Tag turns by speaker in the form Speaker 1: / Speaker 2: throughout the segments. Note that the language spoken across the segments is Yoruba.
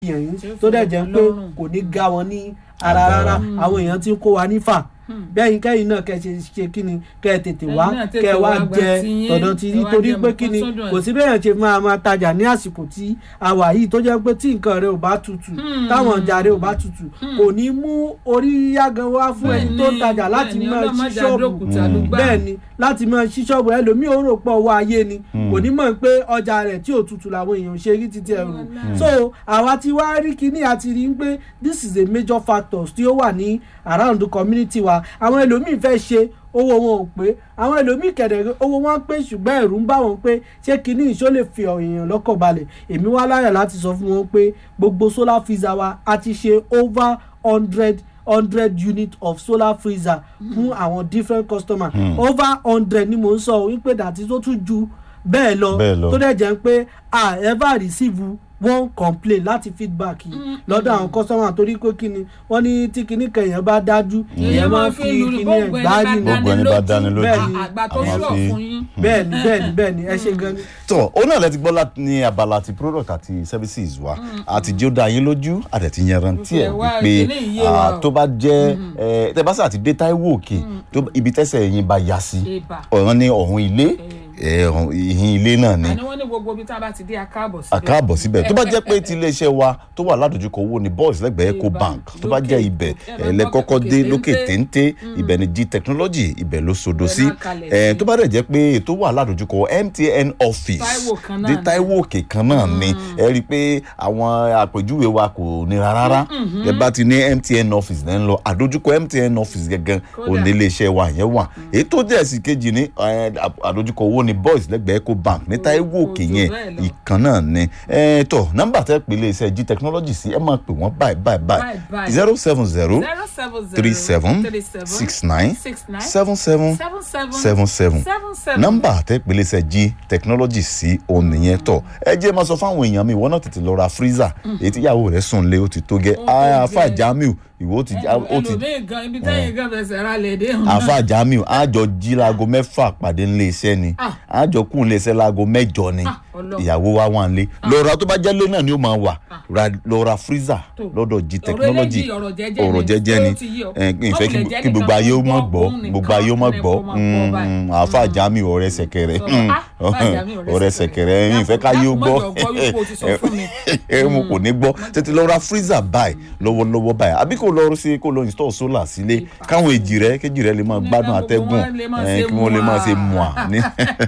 Speaker 1: yàn yín
Speaker 2: Tí ó
Speaker 1: tó
Speaker 2: fi
Speaker 1: dẹ̀
Speaker 2: rọ̀
Speaker 1: jẹ́
Speaker 2: wọ́n
Speaker 1: pé
Speaker 2: lọ́rùn.
Speaker 1: kò ní ga wọn ní ara rárá àwọn èèyàn ti ń kó wa nífà bẹ́ẹ̀ kẹ́yìn náà kẹ́ ṣe ṣe kí ni kẹ́ ẹ tètè
Speaker 2: Ẹ̀yin
Speaker 1: wá
Speaker 2: náà tètè
Speaker 1: kẹ́ ẹ wá
Speaker 2: wá gba
Speaker 1: jẹ
Speaker 2: tiyín,
Speaker 1: tọ̀dọ̀ tí
Speaker 2: ẹ
Speaker 1: yín
Speaker 2: wá
Speaker 1: torí
Speaker 2: jẹ
Speaker 1: pé
Speaker 2: nǹkan
Speaker 1: kí ni
Speaker 2: sọ́dọ̀ ẹ̀.
Speaker 1: kò sí bẹ́ẹ̀ ṣe máa máa tajà ní àsìkò tí a wà yìí tó jẹ́ pé tí nǹkan rẹ ò bá tutù táwọn ọjà rẹ ò bá tutù kò ní mú orí yágan wá fún ẹni tó ń tajà láti
Speaker 2: Bẹ́ẹ̀ni,
Speaker 1: máa ṣí
Speaker 2: ọlọ́mọdé
Speaker 1: ṣọ́ọ̀bù
Speaker 2: àdókùtà ló gbà.
Speaker 1: bẹ́ẹ̀ ni láti máa ṣí ṣọ́ọ̀bù ẹlòmíì ó rò pọ̀ owó ayé ni kò ní mọ̀ pé ọjà rẹ̀ tí ò tutù làwọn èèyàn ṣe rí títí ẹrù so àwa ti wá rí kíní àti rí pé this is a major factor tí ó wà ní around the community wa àwọn ẹlòmíì fẹ́ ṣe owó wọn ò pé àwọn ẹlòmíì kẹ̀dẹ̀ owó wọn pé ṣùgbọ́n ẹ̀rù ń bá wọn pé ṣé kíní ìṣó lè fi èèyàn lọ́kàn balẹ̀ èmi wá láyà láti sọ fún wọn pé gbogbo solar freezer wa a ti ṣe over hundred hundred unit of solar freezer fún àwọn different customers over hundred ni mò ń sọ wípé dàtí tó tún ju bẹ́ẹ̀ lọ
Speaker 3: Bẹ́ẹ̀ lọ.
Speaker 1: tó dẹ̀ jẹ́ pé a ever receive one complaint láti feedback yìí lọ́dọ̀ àwọn customer torí pé kí ni wọ́n ní tí kinní kẹyàn bá dájú èèyàn máa ń fi kinní ẹ̀ gbá nínú
Speaker 3: Gbogbo ẹni bá dáni lójú,
Speaker 1: Bẹ́ẹ̀ni.
Speaker 2: àgbà tó
Speaker 3: àwọn
Speaker 2: ṣọ̀
Speaker 3: fi-
Speaker 2: fún yín.
Speaker 1: bẹ́ẹ̀ni bẹ́ẹ̀ni bẹ́ẹ̀ni ẹ ṣe gan ni.
Speaker 3: tọ ó náà lẹ ti gbọ́ láti ní abala ti product àti services wa àti jí ó dá yín lójú àdẹ̀tí yanrantí ẹ̀
Speaker 2: Ìfẹ́ wa,
Speaker 3: wípé
Speaker 2: eléyìí yé wa
Speaker 3: ah,
Speaker 2: o.
Speaker 3: tó bá jẹ́ ẹ, tẹ bá sà ti dé Táíwò òkè tó ibi tẹ́sẹ̀ yín bá ya sí
Speaker 2: Ìbà.
Speaker 3: ọ̀ràn ní ọ̀hún ilé ẹ, ọ̀hún ìhín ilé náà ni
Speaker 2: àní wọ́n ní gbogbo ibi tá a bá ti dé akáàbọ̀ síbẹ̀.
Speaker 3: àkáàbọ̀ síbẹ̀ tó bá jẹ́ pé ti iléeṣẹ́ wa tó wà ládojúkọ owó ni boys lẹ́gbẹ̀ẹ́ eco
Speaker 2: Ìbà,
Speaker 3: bank tó bá jẹ́
Speaker 2: lókè,
Speaker 3: ibẹ̀
Speaker 2: lókè,
Speaker 3: ẹ, lẹ kọ́kọ́
Speaker 2: lókè
Speaker 3: dé
Speaker 2: téńté.
Speaker 3: lókè téńté ibẹ̀ ni g technology ibẹ̀ ló sodo
Speaker 2: Ibẹ̀
Speaker 3: sí
Speaker 2: náà kalẹ̀
Speaker 3: ẹ,
Speaker 2: sí.
Speaker 3: tó bá dẹ̀ jẹ́ pé tó wà ládojúkọ MTN office
Speaker 2: Táíwò kan náà
Speaker 3: dé
Speaker 2: ni.
Speaker 3: Táíwò òkè kan náà ni ẹ rí i pé àwọn àpèjúwe wa kò nira rárá ẹ bá ti ní MTN office lẹ́ ń lọ àdójúkọ MTN office gẹ́gẹ́
Speaker 2: Kódà.
Speaker 3: òní iléeṣẹ́ wa yẹn wà èyí tó jẹ́ sí kejì ní ẹ, àdójúkọ owó ni boys lẹ́gbẹ̀ẹ́ eco bank ní Táíwò
Speaker 2: kò
Speaker 3: òkè
Speaker 2: jù
Speaker 3: yẹn
Speaker 2: bẹ́ẹ̀ lọ.
Speaker 3: ìkan náà ni ẹ tọ nọ́mbà tẹ pé iléeṣẹ́ g technology sí ẹ máa pè wọ́n báyìí báyìí
Speaker 2: Báyìí,
Speaker 3: báyìí
Speaker 2: báyìí.
Speaker 3: zero seven zero
Speaker 2: zero seven zero
Speaker 3: three seven
Speaker 2: three seven
Speaker 3: six nine
Speaker 2: six nine
Speaker 3: seven seven
Speaker 2: seven seven
Speaker 3: seven seven
Speaker 2: seven seven.
Speaker 3: nọ́mbà tẹ pé iléeṣẹ́ g technology sí òun nìyẹn tọ ẹ jẹ́ máa sọ fáwọn èèyàn mi ìwọ náà tètè lọ ra freezer èyí tíyàwó rẹ̀ sùn lé ó ti tó gẹ́
Speaker 2: Ó tó
Speaker 3: afa
Speaker 2: gẹ́.
Speaker 3: jamiu ìwọ ó ti ó ti
Speaker 2: ẹlòmíì gan ibi tẹ́yìn gan fẹsẹ̀ ra lè dé hàn.
Speaker 3: afa jamiu àjọ jí laago mẹ́fà pàdé ńlé iṣẹ́ ni
Speaker 2: Ah.
Speaker 3: àjọ kún ńlé iṣẹ́ laago mẹ́jọ ni
Speaker 2: Ah, Ọlọ́run.
Speaker 3: ìyàwó wa wà nílé lọ́ra tó bá jẹ́ lé náà ni ó máa wà ra lọ́ra freezer
Speaker 2: Tó.
Speaker 3: lọ́dọ̀ g
Speaker 2: Ọ̀rọ̀
Speaker 3: technology
Speaker 2: eléyìí ọ̀rọ̀ jẹ́jẹ́
Speaker 3: ọ̀rọ̀
Speaker 2: ni.
Speaker 3: jẹ́jẹ́ ni
Speaker 2: Ó ti yí ọ.
Speaker 3: ẹ, ìfẹ́ kí
Speaker 2: Wọ́n wulẹ̀ jẹ́
Speaker 3: kí gbogbo
Speaker 2: nìkan
Speaker 3: ayé ó
Speaker 2: kó
Speaker 3: mọ̀
Speaker 2: gbọ́,
Speaker 3: gbọ́
Speaker 2: òun
Speaker 3: gbogbo ayé ó mọ̀
Speaker 2: nìkan
Speaker 3: gbọ́
Speaker 2: kó máa gbọ́ báyìí.
Speaker 3: Mm, àáfà jamiu ọ̀rẹ́ sẹ̀kẹ̀rẹ̀
Speaker 2: Sọ̀rọ̀, ah, àáfà Jamiu ọ̀rẹ́
Speaker 3: ọ̀rẹ́
Speaker 2: sẹ̀kẹ̀rẹ̀.
Speaker 3: sẹ̀kẹ̀rẹ̀ ìfẹ́ káyé ó
Speaker 2: Dákun,
Speaker 3: gbọ́
Speaker 2: dákun, má jọ gbọ́ wípé o ti sọ fún mi.
Speaker 3: ẹ mo kò ní gbọ́ tètè lọ ra freezer báyìí lọ́wọ́lọ́wọ́ báyìí àbí kò lọ sí kò lọ install solar sílé káwọn èjì rẹ kéjì rẹ lè máa
Speaker 2: Ní
Speaker 3: gbádùn
Speaker 2: gbogbo
Speaker 3: atẹ́gùn
Speaker 2: wọn lè máa
Speaker 3: ẹ,
Speaker 2: ṣe
Speaker 3: kí wọ́n lè máa ṣe
Speaker 2: mua.
Speaker 3: mua ní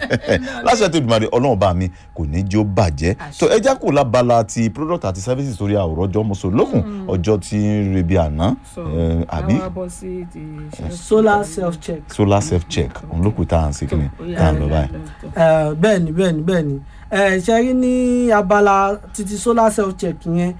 Speaker 3: láṣẹ tó dùnmọ̀ ọlọ́run bá mi kò ní jó bàjẹ́
Speaker 2: Àṣẹ.
Speaker 3: tó ẹja kò lábala ti product àti services torí àwòrán ọjọ́ mọ́sọ̀ lókun ọjọ́ tí ń rebi àná
Speaker 2: So,
Speaker 3: ẹ, àbí
Speaker 2: àwa bọ́ sí ti ṣe-
Speaker 1: solar self check
Speaker 3: solar self check òun ló kù tá à ń ṣe kí ni
Speaker 2: Ó yá,
Speaker 3: tá à ń lọ
Speaker 2: ó yá,
Speaker 3: báyìí.
Speaker 2: ó yá.
Speaker 1: Eh, bẹ́ẹ̀ni bẹ́ẹ̀ni bẹ́ẹ̀ni Eh, ṣe rí ní abala títí solar self check yẹn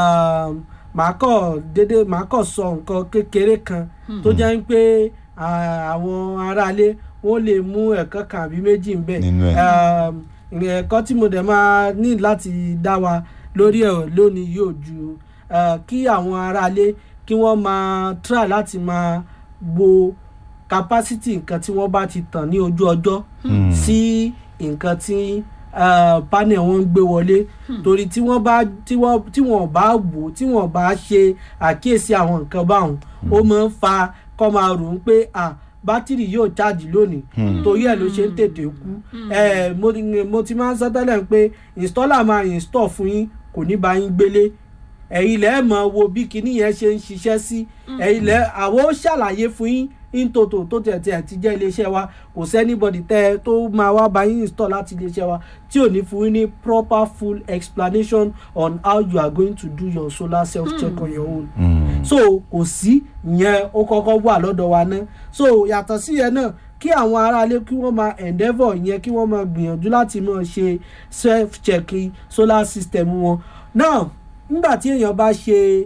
Speaker 1: um, màá kọ̀ dédé màá kọ̀ sọ nǹkan kékeré kan tó jẹ́ pé ah, àwọn aráalé wọ́n lè mú ẹ̀kọ́ kan àbí méjì ń bẹ̀
Speaker 3: Nínú ẹ̀.
Speaker 1: Um, ẹ̀kọ́ tí mo dẹ̀ máa ní láti dá wa lórí ẹ̀ lónìí yóò ju eh, kí àwọn aráalé kí wọ́n máa try láti máa wo capacity nǹkan tí wọ́n bá ti tàn ní ojú ọjọ́
Speaker 3: Hmm.
Speaker 1: sí nǹkan tí uh, panel wọn ń gbé wọlé torí tí wọ́n bá tí wọ́n tí wọ́n bá wò tí wọ́n bá ṣe àkíyèsí àwọn nǹkan báwọn ó máa ń fa kọ́ máa rò ó pé ah bátìrì yóò chájì lónìí torí ẹ̀ ló ṣe ń tètè kú Eh, mo ti- mo ti máa ń sọ tẹ́lẹ̀ pé installer máa install fún yín kò ní bá yín gbélé ẹ̀yin lẹ́ mọ̀ wo bí kinní yẹn ṣe ń ṣiṣẹ́ sí ẹ̀yin lẹ́ àwọn ó ṣàlàyé fún yín intoto tó tẹ̀ tẹ̀ ti jẹ́ iléeṣẹ́ wa kò sẹ́nibọ̀dì tẹ́ ẹ tó máa wá bá yín install láti iléeṣẹ́ wa tí ò ní fún yín ní proper full explanation on how you are going to do your solar self check on your own
Speaker 3: Hmm.
Speaker 1: so kò sí ìyẹn ó kọ́kọ́ wà lọ́dọ̀ wa náà so yàtọ̀ sí yẹn náà kí àwọn aráalé kí wọ́n máa endeavour yẹn kí wọ́n máa gbìyànjú láti máa ṣe self check solar system wọn náà nígbà tí èèyàn bá ṣe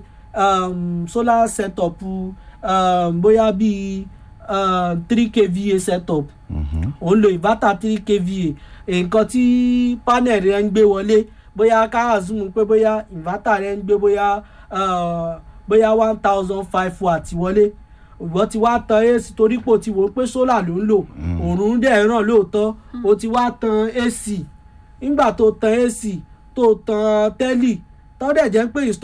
Speaker 1: um, solar setup um, bóyá bíi three kva setup
Speaker 3: Mhm.
Speaker 1: òun lo inverter three kva nǹkan tí panel rẹ ń gbé wọlé bóyá ká assume pé bóyá inverter rẹ ń gbé bóyá uh, bóyá one thousand five watt wọlé ìwọ ti wá tan ac torí pé o ti wò ó pé solar ló ń lò òòrùn dẹ̀ ràn lóòótọ́ o ti wá tan ac nígbà tó tan ac tó tan tẹ́lì tọ́dẹ̀ jẹ́ pé